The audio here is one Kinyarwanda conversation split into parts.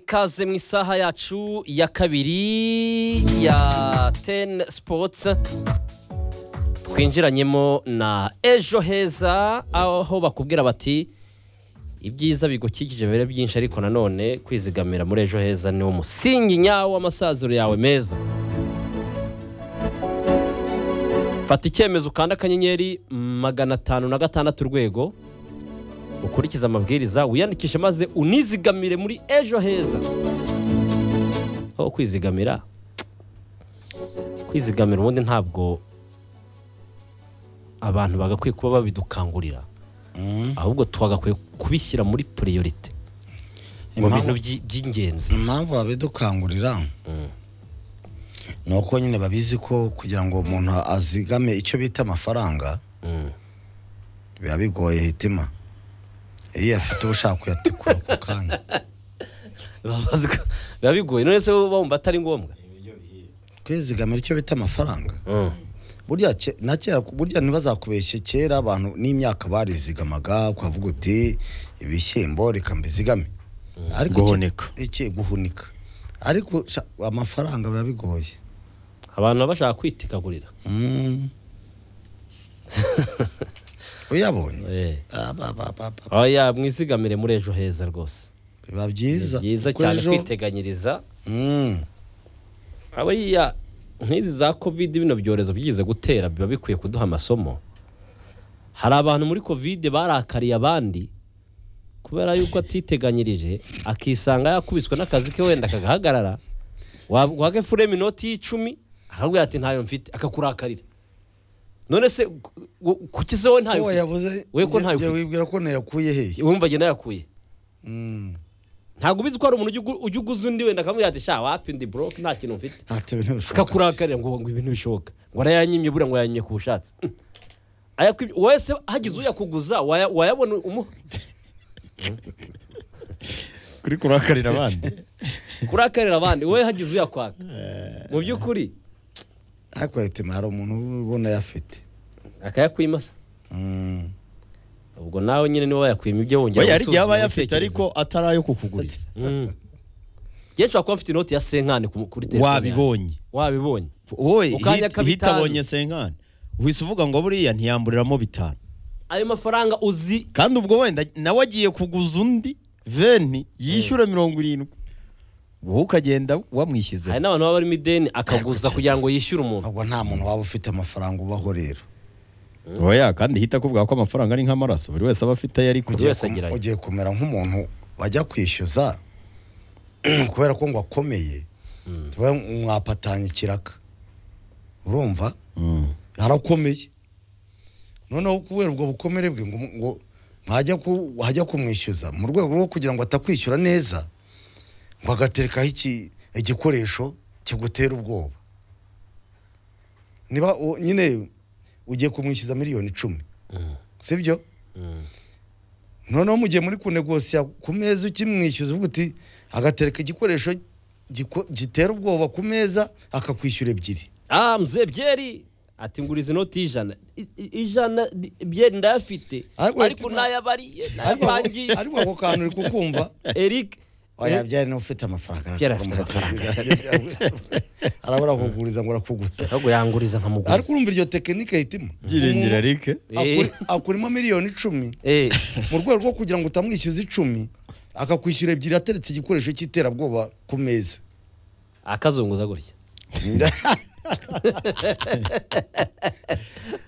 ikaze mu isaha yacu ya kabiri ya teni sipotsi twinjiranyemo na ejo heza aho bakubwira bati ibyiza bigukikije biba byinshi ariko nanone kwizigamira muri ejo heza ni umusingi nyawo w'amasaziro yawe meza fata icyemezo ukanda akanyenyeri magana atanu na gatandatu urwego ukurikize amabwiriza wiyandikishe maze unizigamire muri ejo heza aho kwizigamira kwizigamira ubundi ntabwo abantu bagakwiye kuba babidukangurira ahubwo twagakwiye kubishyira muri puriyorite mu bintu impamvu by- by'ingenzi impamvu babidukangurira ni uko nyine babizi ko kugira ngo umuntu azigame icyo bita amafaranga Mm. biba bigoye hitima iyo afite ubushaka kuyatikura ako kanya Baba bazi ko- biba bigoye none se bo bumva atari ngombwa kwizigamira icyo bita amafaranga Mm. burya ke- na kera burya ntibazakubeshye kera abantu n'imyaka barizigamaga ukavuga uti ibishyimbo reka mbizigame ariko iki- Guhunika. iki guhunika ariko sha- amafaranga biba bigoye abantu baba bashaka kwitikagurira Mm. uyabonye Eh. Ah, ba, ba, ba, ba. oya mwizigamire muri ejo heza rwose biba Ni byiza byiza kuko cyane ejo- kwiteganyiriza Mm. abariya nk'izi za kovide bino byorezo byigeze gutera biba bikwiye kuduha amasomo hari abantu muri kovide barakariye abandi kubera yuko atiteganyirije akisanga yakubiswe n'akazi ke wenda kagahagarara wage fureme inoti y'icumi akakubwira ati ntayo mfite akakurakarira none se gu- gu- kuki se wowe ntayo Uwo ufite yabuze we ko njye- ntayo njye ufite wibwira ko nayakuye hehe wumva njye nayakuye Mm. ntabwo ubizi ko hari umuntu ujya ugu- ujya uguza undi wenda akamubwira ati sha wapi ndi boroke nta kintu mfite Ati, ibintu bishoboka. kakurakarira ngo ngo ibintu bishoboka ngo arayanyimye buriya ngo yanyimye ku bushake ayakwibye wese hagize uyakuguza waya- wayabona umuha kuri kurakarira abandi kurakarira abandi wowe hagize uyakwaka mu by'ukuri ariko hitima hari umuntu ubona ayafite akayakwimasa Mm. ubwo nawe nyine niba wayakwima ibyo wongera oya hari igihe aba gusuzuma ayafite ibitekerezo. ariko atari ayo kukuguriza Mm. Njyewe nshobora kuba mfite inoti ya senkani ku- kuri telefone yanjye. wabibonye wabibonye wowe Ku kanya hit- k'abitanu. hitabonye senkani uhise uvuga ngo buriya ntiyamburiramo bitanu ayo mafaranga uzi kandi ubwo wenda nawe agiye kuguza undi veni yishyura mirongo irindwi wowe ukagenda wamwishyize hari n'abantu baba barimo ideni akaguza kugira ngo yishyure umuntu ahubwo nta muntu waba ufite amafaranga ubaho rero oya kandi hita akubwira ko amafaranga ari nk'amaraso buri wese aba afite ayo ari Buri kujya wese agira aye. ugiye kumera nk'umuntu bajya kwishyuza kubera ko ngo akomeye tuba mwapatanye ikiraka urumva harakomeye noneho kubera ubwo bukomere bwe ngo ngo mwajya ku- wajya kumwishyuza mu rwego rwo kugira ngo atakwishyura neza ngo agaterekaho iki- igikoresho kigutera ubwoba niba u- nyine ugiye kumwishyuza miliyoni icumi sibyo Mm. noneho mu gihe muri kunegosiya ku meza ukimwishyuza uvuga uti agatereka igikoresho giko- gitera ubwoba ku meza akakwishyura ebyiri ah mze byeri ati nguriza inoti y'ijana I- i- ijana di- byeri ndayafite Ariko ariko ati- nayabariye ariko nayapangiye ariko ako kantu uri kukumva eric oya byari niba ufite amafaranga Byari afite amafaranga. arabura kuguriza ngo arakuguza ahubwo yanguriza ariko nkamuguza urumva iryo tekinike hitima byiringira Umuntu rike akuri- akurimo miliyoni icumi Eh, mu rwego rwo kugira ngo utamwishyuza icumi akakwishyura ebyiri ateretse igikoresho cy'iterabwoba ku meza akazunguza gutya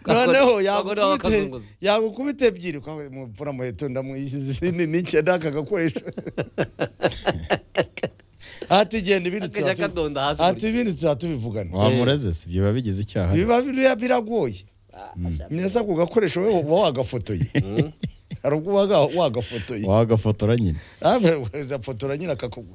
noneho Abagore baba yagukubite bakazunguza. yagukubite ebyiri ukavuga mvura muheto ndamwishyuza ni n'icyo n'aka gakoresho ati genda ibindi akajya tuzatu- kadonda hasi ati gutya. ibindi turatubivugana wamureze si biba bigize icyaha biba biriya biragoye neza ku gakoresho we uba wagafotoye hari ubwo uba waga- wagafotoye wagafotora nyine Ah, we- we- uzafotora nyine akakugwa